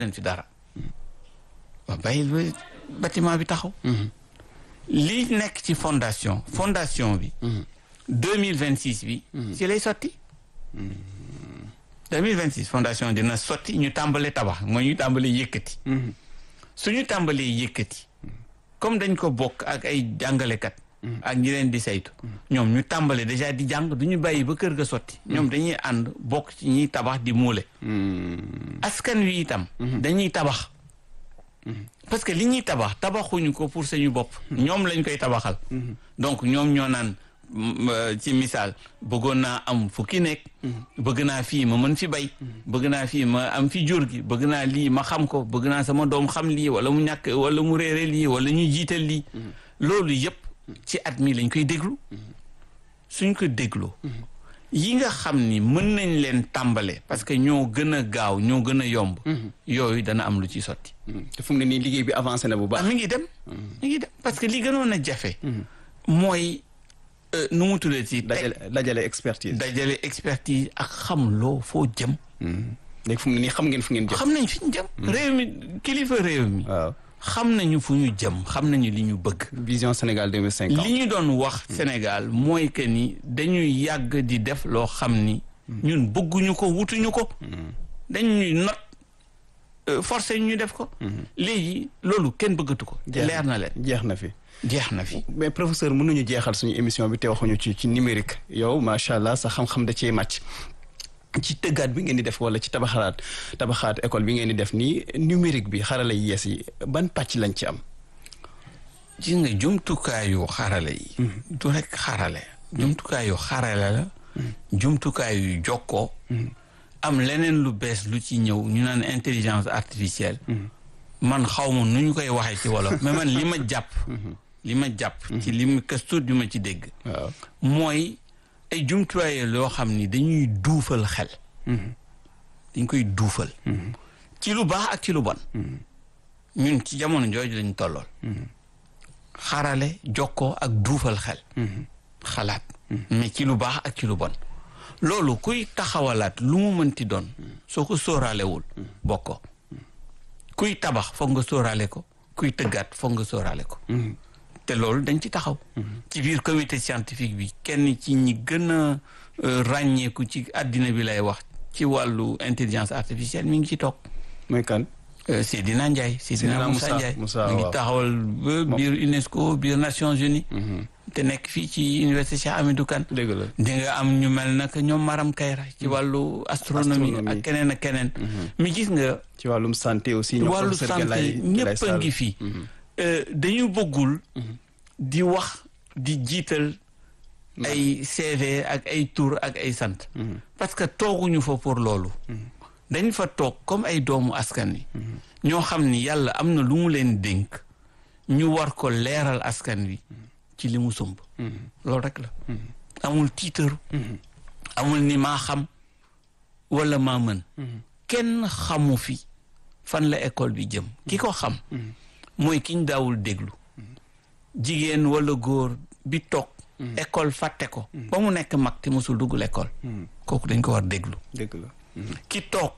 leen fi dara waaw bàyyil ba bâtiment bi taxaw li nekk ci fondation fondation bi deux mille vingt six bi ci lay sotti deux mille vingt six fondation dina sotti ñu tàmbale tabax mooy ñu tàmbale yëkkati suñu tàmbalee yëkkati comme dañ ko bokk ak ay jàngalekat ak ñi leen di saytu ñoom ñu tàmbale déjà di jàng du ñu bàyyi ba kër ga sotti ñoom dañuy ànd bokk ci ñiy tabax di muule askan wi itam dañuy tabax parce que li ñuy tabax tabaxuñu ko pour suñu bopp ñoom lañ koy tabaxal donc ñoom ñoo naan ci misaal bëggoon naa am fukki nekk bëgg naa fii ma mën fi bay bëgg naa fii ma am fi jur gi bëgg naa lii ma xam ko bëgg naa sama doom xam lii wala mu ñàkk wala mu réere lii wala ñu jiital lii loolu yëpp ci at mi lañ koy déglu suñ ko dégloo yi nga xam ni mën nañ leen tàmbale parce que ñoo gën a gaaw ñoo gën a yomb yooyu dana am lu ci sotti te fu mu ne nii liggéey bi avancé na bu baax mi ngi dem mi ngi dem parce que li gënoon a jafe mooy nu mu tuddee ci dajale dajale expertise dajale expertise ak xam loo foo jëm léegi fu mu ne nii xam ngeen fu ngeen jëm xam nañ fi ñu jëm réew mi kilifa réew mi waaw xam nañu fu ñu jëm xam nañu li ñu bëgg vision Sénégal 2050 li ñu doon wax Sénégal mooy que ni dañuy yàgg di def loo xam ni ñun bëgguñu ko wutuñu ko dañuy not forcé ñu def ko léegi loolu kenn bëggatu ko leer na leen jeex na fi jeex na fi mais professeur mënuñu jeexal suñu émission bi te waxuñu ci ci numérique yow macha allah sa xam-xam da cee màcc ci tëggaat bi ngeen di def wala ci tabaxaat tabaxaat école bi ngeen di def nii numérique bi xarala yi yees yi ban pàcc lañ ci am gis nga jumtukaayu xarale yi du rek xarale jumtukaayu xarale la jumtukaayu jokkoo am leneen lu bees lu ci ñëw ñu naan intelligence artificielle man xaw ma nu ñu koy waxee ci wolof mais man li ma jàpp li ma jàpp ci li ma këstu bi ma ci dégg waaw mooy ay jumtuwaay loo xam ni dañuy duufal xel dañ koy duufal ci lu baax ak ci lu bon ñun ci jamono jooju lañ tollool xarale jokkoo ak duufal xel xalaat mais ci lu baax ak ci lu bon loolu kuy taxawalaat lu mu mënti doon soo ko sóoraalewul bokko kuy tabax foog nga sóoraale ko kuy tëggaat foog nga sóoraale ko te loolu dañ ci taxaw ci biir comité scientifique bi kenn ci ñi gën a ràññeeku ci àddina bi lay wax ci wàllu intelligence artificielle mi ngi ci toog mooy kan Seydina Ndiaye Seydina Moussa Ndiaye mi ngi taxawal ba biir UNESCO biir Nations Unies te nekk fii ci université Cheikh Hamidou Kane dëgg la di nga am ñu mel nag ñoom Maram Kayra ci wàllu astronomie ak keneen ak keneen mi gis nga ci wàllum santé aussi ñoom wàllu professeur santé Galaye ñëpp a ngi fii dañu bëggul di wax di jiital ay CV ak ay tur ak ay sant parce que tooguñu fa pour loolu dañ fa toog comme ay doomu askan wi ñoo xam ni yàlla am na lu mu leen dénk ñu war ko leeral askan wi ci li mu sumb loolu rek la amul tiitaru amul ni maa xam wala maa mën kenn xamu fi fan la école bi jëm ki ko xam mooy ki ñu daawul déglu jigéen wala góor bi toog école fàtte ko ba mu nekk mag te mosul dugg l'école kooku dañ ko war déglu dëgg la ki toog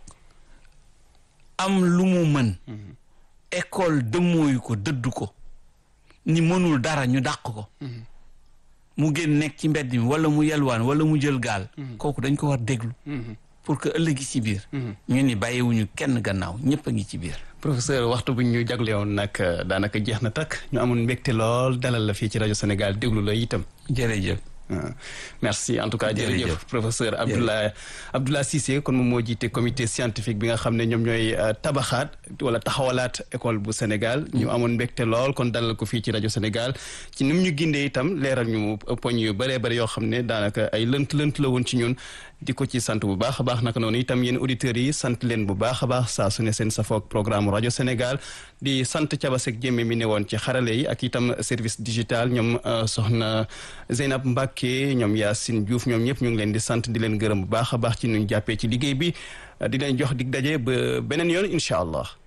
am lu mu mën école dëmmooyu ko dëddu ko ni mënul dara ñu dàq ko mu génn nekk ci mbedd mi wala mu yelwaan wala mu jël gaal kooku dañ ko war déglu pour que ëllëgi ci biir ñu ni bàyyiwuñu kenn gannaaw ñëpp a ngi ci biir professeur waxtu bu ñu jaglewoon nag daanaka jeex na takk ñu amoon mbégte lool dalal la fii ci rajo Sénégal déglu la itam jërëjëf merci en tout cas Jërëjëf. jërëjëf professeur Abdoulaye Abdoulaye Cissé kon moom moo jiite comité scientifique bi nga xam ne ñoom ñooy tabaxaat wala taxawalaat école bu Sénégal ñu amoon mbégte lool kon dalal ko fii ci rajo Sénégal ci ni mu ñu gindee itam leeral ñu poñ yu bëree bëri yoo xam ne daanaka ay lënt lënt la woon ci ñun di ko ci sant bu baax a baax naka noonu itam yéen auditeurs yi sant leen bu baax a baax saa su ne seen safoog programme rajo Sénégal di sant Cabasek Jéeme mi ne woon ci xarale yi ak itam service digital ñoom soxna Zeynab Mbacke ñoom Yacine Diouf ñoom ñëpp ñu ngi leen di sant di leen gërëm bu baax a baax ci nuñ jàppee ci liggéey bi di leen jox dig daje ba beneen yoon incha allah